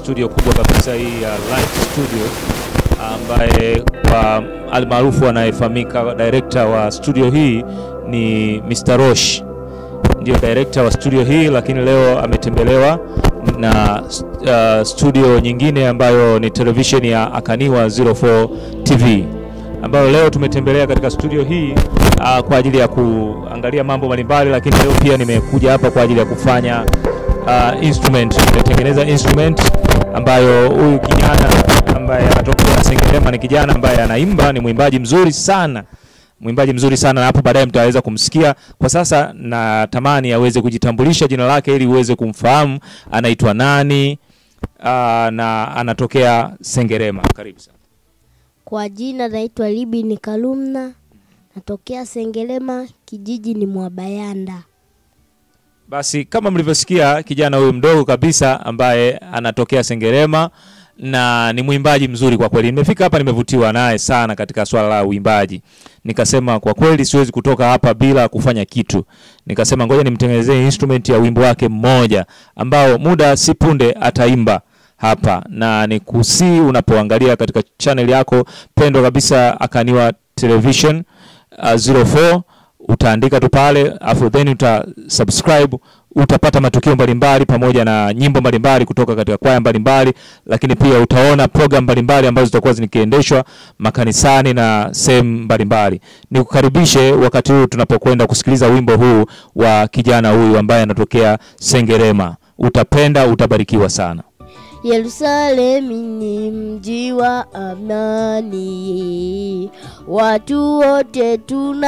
studio kubwa kabisa hii ya Light Studio, ambaye kwa almaarufu anayefahamika director wa studio hii ni Mr. Rosh, ndio director wa studio hii, lakini leo ametembelewa na uh, studio nyingine ambayo ni television ya Akaniwa 04 TV ambayo leo tumetembelea katika studio hii uh, kwa ajili ya kuangalia mambo mbalimbali, lakini leo pia nimekuja hapa kwa ajili ya kufanya uh, instrument. Nimetengeneza instrument ambayo huyu kijana ambaye anatokea Sengerema ni kijana ambaye anaimba, ni mwimbaji mzuri sana mwimbaji mzuri sana na hapo baadaye mtaweza kumsikia. Kwa sasa natamani aweze kujitambulisha jina lake ili uweze kumfahamu anaitwa nani, uh, na anatokea Sengerema. Karibu sana. Kwa jina naitwa Libini Kalumna, natokea Sengerema, kijiji ni Mwabayanda. Basi kama mlivyosikia, kijana huyu mdogo kabisa ambaye anatokea Sengerema na ni mwimbaji mzuri kwa kweli. Nimefika hapa nimevutiwa naye sana katika swala la uimbaji, nikasema kwa kweli siwezi kutoka hapa bila kufanya kitu. Nikasema ngoja nimtengenezee instrument ya wimbo wake mmoja ambao muda si punde ataimba hapa, na ni kusii unapoangalia katika channel yako pendwa kabisa Akaniwa Television uh, 04 utaandika tu pale afu then uta subscribe utapata matukio mbalimbali pamoja na nyimbo mbalimbali kutoka katika kwaya mbalimbali, lakini pia utaona program mbalimbali ambazo zitakuwa zikiendeshwa makanisani na sehemu mbalimbali. Nikukaribishe wakati huu tunapokwenda kusikiliza wimbo huu wa kijana huyu ambaye anatokea Sengerema. Utapenda, utabarikiwa sana. Yerusalemu ni mji wa amani, watu wote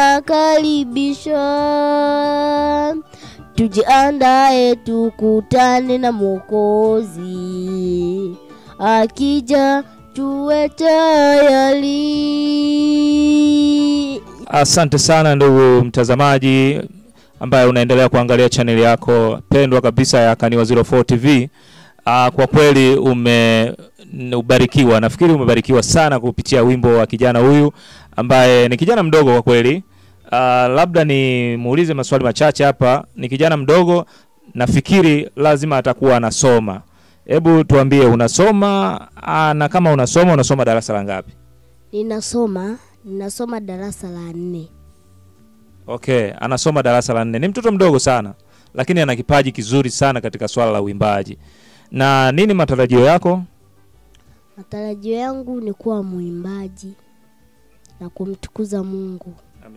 tunakaribishwa. Tujiandae tukutane na Mwokozi, akija tuwe tayari. Asante sana ndugu mtazamaji ambaye unaendelea kuangalia chaneli yako pendwa kabisa ya Kaniwa 04 TV. Ah, kwa kweli umebarikiwa, nafikiri umebarikiwa sana kupitia wimbo wa kijana huyu ambaye ni kijana mdogo kwa kweli. Ah, labda nimuulize maswali machache hapa. Ni kijana mdogo, nafikiri lazima atakuwa anasoma. Hebu tuambie unasoma, ah, na kama unasoma unasoma darasa la ngapi? Ninasoma, ninasoma darasa la nne. Okay, anasoma darasa la nne. Ni mtoto mdogo sana, lakini ana kipaji kizuri sana katika swala la uimbaji. Na nini matarajio yako? Matarajio yangu ni kuwa mwimbaji na kumtukuza Mungu.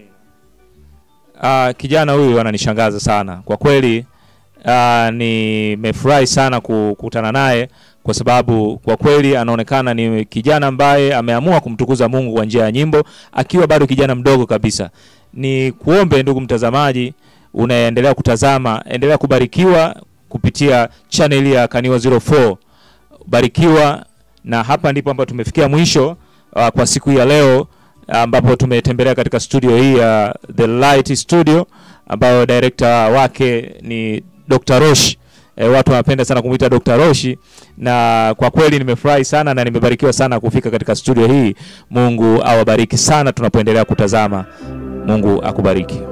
Ah, kijana huyu ananishangaza sana kwa kweli. Ah, nimefurahi sana kukutana naye kwa sababu kwa kweli anaonekana ni kijana ambaye ameamua kumtukuza Mungu kwa njia ya nyimbo akiwa bado kijana mdogo kabisa. Ni kuombe ndugu mtazamaji, unaendelea kutazama, endelea kubarikiwa kupitia channel ya Kaniwa 04. Barikiwa, na hapa ndipo ambapo tumefikia mwisho uh, kwa siku hii ya leo ambapo tumetembelea katika studio hii ya The Light Studio ambayo director wake ni Dr. Roshi. E, watu wanapenda sana kumuita Dr. Roshi na kwa kweli nimefurahi sana na nimebarikiwa sana kufika katika studio hii. Mungu awabariki sana tunapoendelea kutazama. Mungu akubariki.